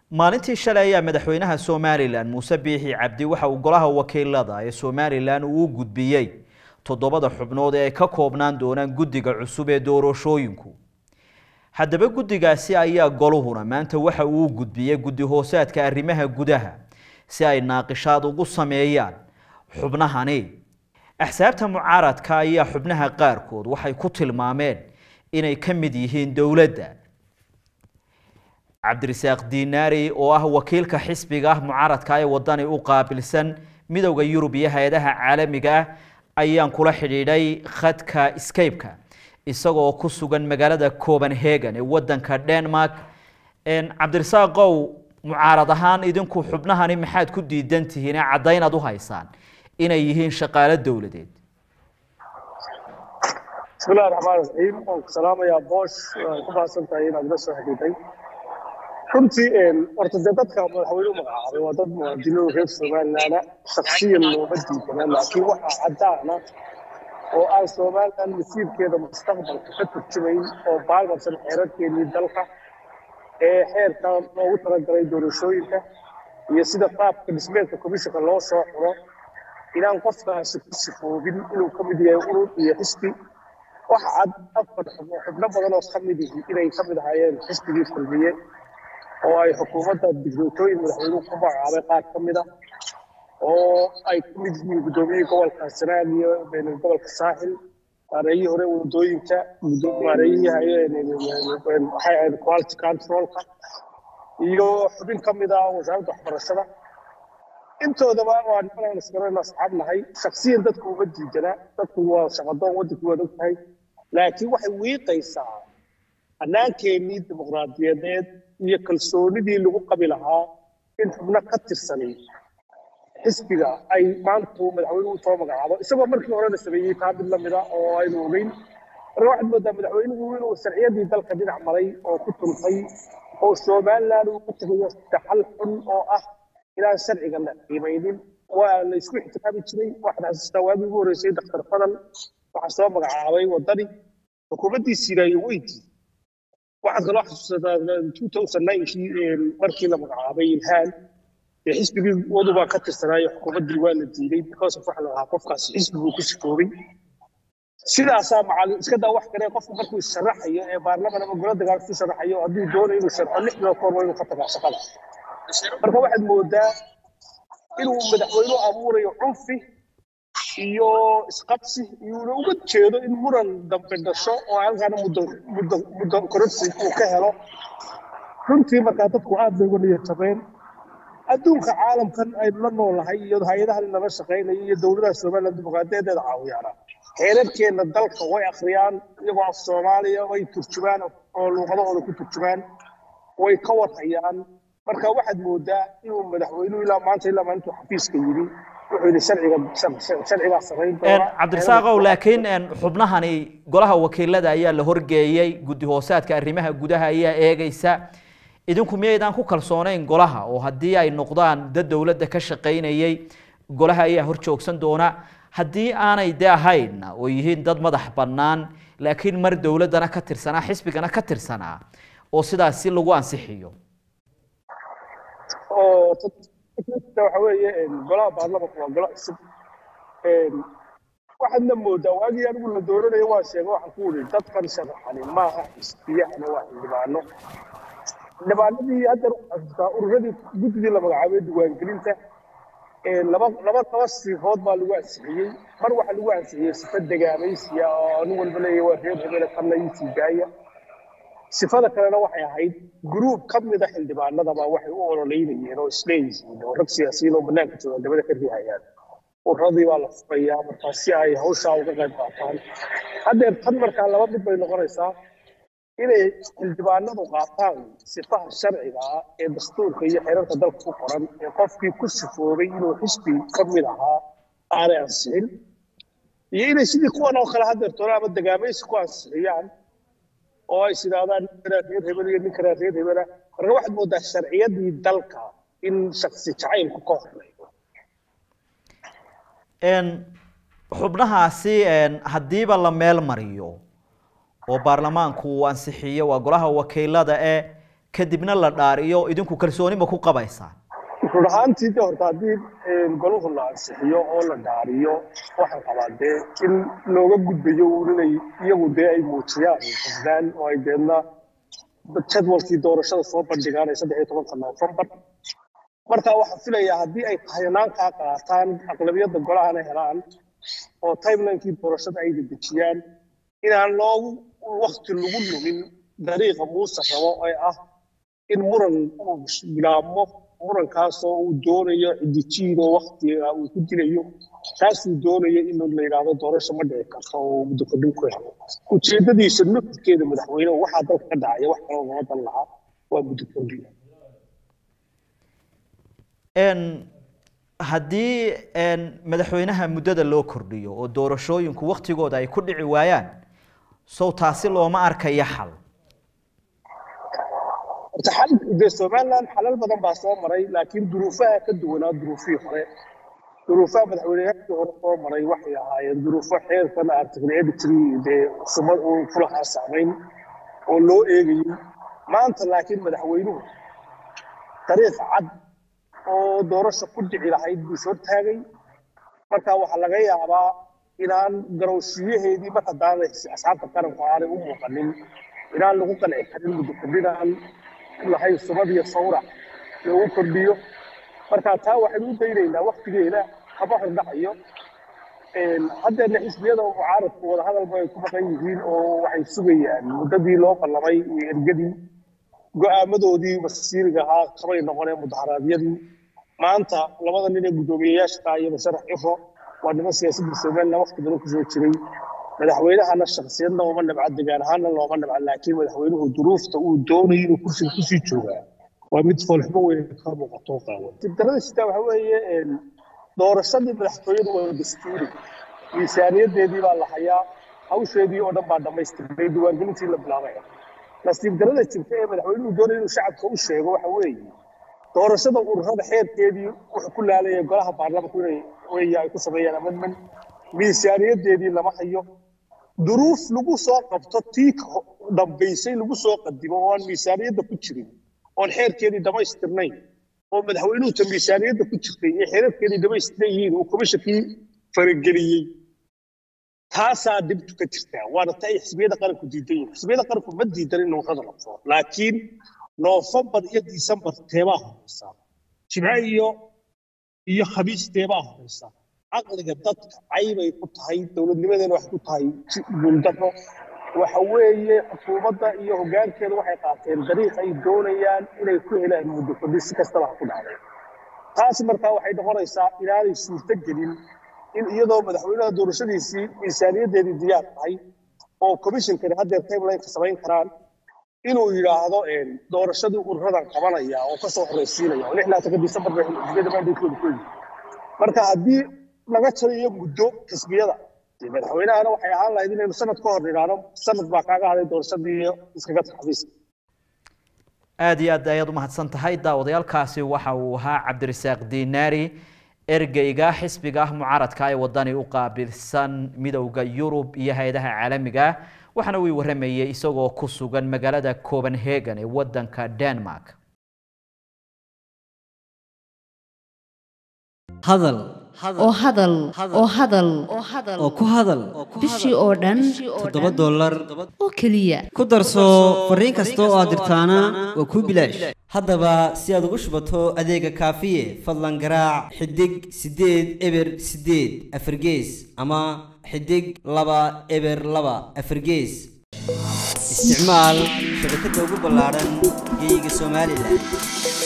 maalintii shalay ayaa madaxweynaha somalilan muuse biixi cabdi waxa uu golaha wakiilada ee somalilan uu u gudbiyey toddobada xubnood ee ay ka koobnaan doonaan guddiga cusub ee doorashooyinku haddaba guddigaasi ayaa goluhuna maanta waxa uu u gudbiyey guddi hoosaadka arrimaha gudaha si ay naaqishaad ugu sameeyaan xubnahani axsaabta mucaaradka ayaa xubnaha qaarkood waxay ku tilmaameen inay ka mid yihiin dowladda cabdirasaaq diinaari oo ah wakiilka xisbiga ah mucaaradka ee wadani u qaabilsan midowda yurub iyo hay-adaha caalamiga ah ayaan kula xidhiidhay khadka scape-ka isagoo ku sugan magaalada copenhagen ee wadanka denmark cabdirasaaqow mucaarad ahaan idinku xubnahani maxaad ku diidan tihiin ee caddaynaad u haysaan inay yihiin shaqaalo dowladeed bismillahi raxmaan raxiim waan ku salaamayaa boosh waan ku mahadsan tahay inaad ila soo xidhiidhay runtii horta dee dadka madaxweyne u magacaabay waa dad muwaadiniin reer somaliland shaksiyan looma diidana laakiin waxaa caddaana oo aan somaliland masiirkeeda mustaqbalka ka turjumayn oo baalmarsan xeerarkeenii dalka ee xeerka loogu talagalay doorashooyinka iyo sida qaabka dhismeedka komishanka loo soo xuro inaan qofkaasi ku sifoobin inuu ka mid yahay urur iyo xisbi waxa cad afar xubno badan oo ka mid yihi inay ka mid ahaayeen xisbigii kulmiye oo ay xukuumadda digniitooyin madaxweynuhu ku magacaabay qaar ka mid a oo ay ka mid yihiin guddoomiyihii gobolka sanaag iyo gobolka saaxil maareeyihii hore wadooyinka maareeyihii waxay ahayd quality controlka iyo xubin ka mid ah wasaaradda waxbarashada intoodaba waa nimanaan isgaran asxaab nahay shaksiyan dadku uma diidana dadku waa shaqadoon waddanku waad og tahay laakiin waxay wiiqaysaa hannaankeenii dimuqraadiyadeed iyo kalsoonidii lagu qabi lahaa in xubno ka tirsanay xisbiga ay maantu madaxweynuhu soo magacaabo isagoo markii horena sameeyey taa mid lamida oo aynu ogeyn marka waxaad moodaa madaxweynuhu inuu sharciyadii dalka dhinac maray oo ku tuntay oo somaliland uu ku tagayo daxal xun oo ah inaan sharciga la qiimaynin waa la isku ixtiraami jiray waxaan xasuustaa waagii ugu horreysay daktar fadal waxaa soo magacaabay wadani xukuumaddiisiina iyo weydii waxaad kaloo xasuusataa two thousand ninkii markii la magacaabay ilhaan dee xisbigii wadubaa ka tirsanaayo xukuumaddii waa la diiday because of waxa la lahaa qofkaasi xisbiguu ku sifoobay sidaasaa macallin iska daa wax kale qofku markuu isharaxayo ee baarlaman ama golo dagaal ku sharaxayo hadduu doonayo inuu sharxo lix bilood kahor waa inuu ka tagaa shaqada marka waxaad moodaa inuu madaxweynuhu abuurayo cunfi iyo isqabsi iyuuna uga jeedo in muran dambe dhasho oo halkaana muddo muddo muddo kororsi uu ka helo runtii markaa dadku aad bay uga niyadjabeen adduunka caalamkan aynu la noolahay iyo hay-adahan nala shaqaynayo iyo dowladaha somaliland dimuqraadiyadeeda caawiyaana xeerarkeenna dalka way akhriyaan iyagoo af soomaaliya way turjumaan oo luuqadahooda ku turjumaan way ka warhayaan marka waxaad moodaa inuu madaxweynuhu ilaa maanta ilaa maalintuu xafiiska yidhi wuxuu yidhi sharciga sharcigaa samayn doona cabdirasaaqow laakiin xubnahani golaha wakiilada ayaa la horgeeyey guddi hoosaadka arrimaha gudaha ayaa eegaysa idinku miyaydaan ku kalsoonayn golaha oo haddii ay noqdaan dad dowladda ka shaqaynayay golaha ayaa hor joogsan doona haddii aanay de ahayn oo yihiin dad madax bannaan laakiin mar dowladdana ka tirsanaa xisbigana ka tirsanaa oo sidaas si lagu ansixiyo oo waxa weeye golaha baarlamanka waa golo cusub waxaadna moodaa waagii anigu la dooranayo waa sheega waxaan ku wuri dadkan sharaxani maaha xisbiyahana waa xildhibaano xildhibaanadii hadda xasuustaa ururadii guddigii la magacaabay diiwaangelinta laba laba laba sifood baa lagu ansixiyey mar waxaa lagu ansixiyey sifa degaamaysiya oo nin walba leeyahay waa reer hebele kanna ii siigaaya sifada kalena waxay ahayd gruub ka mida xildhibaanadaba waxay u ololeynayeen oo isleeyihiin oo rag siyaasiyiin oo banaanka jooga dabada ka riihayaan uradii baa la furayaa markaa si ay hawshaa uga qayb qaataan haddeer tan markaa laba mid bay noqonaysaa inay xildhibaanadu qaataan sifaha sharciga ah ee dastuurka iyo xeerarka dalka ku qoran ee qofkii ku sifoobay inuu xisbi ka mid ahaa aanay ansixin iyo inay sidii kuwan oo kale haddeer toona ama degaamaysi ku ansixiyaan oo ay sidaahdaan nin kanaa reer hebel iyo nin kanaa reer hebela marka waxaad moodaa sharciyadii dalka in shaksi jacaylku ka horeeyo xubnahaasi haddiiba la meel mariyo oo baarlamaanku uu ansixiyo waa golaha wakiilada ee kadibna la dhaariyo idinku kalsoonima ku qabaysaan run ahaantii de horta haddii golahu la ansixiyo oo la dhaariyo waxaan qabaa dee in looga gudbayo uun inay iyagu dee ay muujiyaan xisbaan oo ay deedna jadwalkii doorashada soo bandhigaan ee saddex iyo tobanka noofembar marka waxaan filayaa haddii ay hayanaankaa qaataan aqlabiyadda golahana helaan oo timelinekii doorashada ay dedejiyaan inaan loogu wakti lagu lumin dariiqa muuse rabo ee ah in muran uu bilaabmo murankaasoo uu doonayo cidijiin oo waktiga uu ku dilayo taasuu doonayo in la yidhaahdo doorasho ma dhici karto oo muddo kordhin ku helo ujeedadiisa nufidkeeda madaxweyne waxaa dalka ka dhacaya wax kaloo lama dan lahaa waa muddo kordhin haddii madaxweynaha muddada loo kordhiyo oo doorashooyinku waktigooda ay ku dhici waayaan sow taasi looma arkaya xal horta xal dee somaliland xalal badan baa soo maray laakiin duruufaha ka duwanaa duruufihii hore duruufaha madaxweyneyaashii hore soo maray waxay ahaayeen duruufo xeerkan article editry dee sumad uu kulahaa saamayn oo loo eegayey maanta laakiin madaxweynuhu dariiq cad oo doorasho ku dhici lahayd buu soo taagay marka waxaa laga yaabaa inaan garowshiyaheedii mar haddaanay asxaabta qaranku aanay u muuqanin inaan lagu qanci karin muddo kordhinaan lahayn sumad iyo sawra loogu kordhiyo marka taa waxaynu u daynaynaa waktigeeda haba hordhacayo haddeena xisbiyada mucaaradku wadahadalba ay ku maqan yihiin oo waxay sugayaan muddadii loo ballamay iyo ergadii go'aamadoodii masiiriga ahaa kamay noqoneen mudaharaadyadii maanta labada nin ee guddoomiyeyaasha iyo masarax cifro waa niman siyaasadda somaliland waqti badan kusoo jiray madaxweynahana shaksiyadna uma nabca degaan ahaana looma nabca laakiin madaxweynuhu duruufta uu doonayo inuu kursiga kusii joogaa waa mid foolxumo weyn ka muuqato qaawan dibdarada sitaa waxa weeye doorashadii madaxtooyadu waa dastuuri miisaaniyadeedii baa la hayaa hawsheedii oo dhan baa dhammaystirnay diiwaangelintii la bilaabay nasiib darada jirta ee madaxweynuhu doonaya inuu shacabka u sheego waxa weeye doorashada ururada xeerkeedii wuxuu ku laalaya golaha baarlamanku inay wey ay ku sameeyaan amendment miisaaniyadeedii lama hayo duruuf lagu soo qabto tii dambaysay lagu soo qadimo oo aan miisaaniyadda ku jirin oon xeerkeedii dhammaystirnayn oo madaxweynuhu ta miisaaniyadda ku jirtay ee xeerarkeedii dhammaystiran yihiin uu komishankii farageliyey taasaa dhibtu ka jirtaa waana ta ay xisbiyada qaranku diidan yihiin xisbiyada qaranku ma diidan in ururada la furo laakiin noofembar iyo disembar teebaa horeysa jimce iyo iyo khamiis teebaa horeysa caqliga dadka caybay ku tahay dowladnimadeena waxay ku tahay guuldaro waxa weeye xukuumadda iyo hoggaankeeda waxay qaateen dariiq ay doonayaan inay ku helaan muddo kordhi si kastaba ha ku dhacday taasi markaa waxay noqonaysaa inaanay suurto gelin in iyadoo madaxweynaha doorashadiisii miisaaniyaddeedii diyaar tahay oo commissionkani haddeer timelineka samayn karaan inuu yidhaahdo doorashadii ururadan qabanaya oo kasoo horeysiinaya oo lix laatanka disembar bay xisbiyada maandeedkooda ku yimid marka haddii laga jarayo muddo xisbiyada madaxweynahana waxay ahaan lahayd inaynu sanad ka hor nidhaahno sanad baa kaaga haday doorashadii iskaga taxafiiska aada iyo aad ayaad umahadsan tahay daawadayaalkaasi waxa uu ahaa cabdirasaaq dinaari ergeyga xisbiga ah mucaaradka ee wadani u qaabilsan midowda yurub iyo hay-adaha caalamiga waxaana uu waramayey isagoo ku sugan magaalada copenhagen ee wadanka denmark hadal oo hadal oo hadal oo ku hadal bishii oo dhan toddoba dollar oo keliya ku darso fariin kasta oo aad dirtaana waa kuu bilaash haddaba si aad ugu shubato adeega kaafiye fadlan garaac xidig siddeed eber siddeed afargees ama xidig laba eber laba afargees isticmaal shabakadda ugu ballaaran geyga somalilan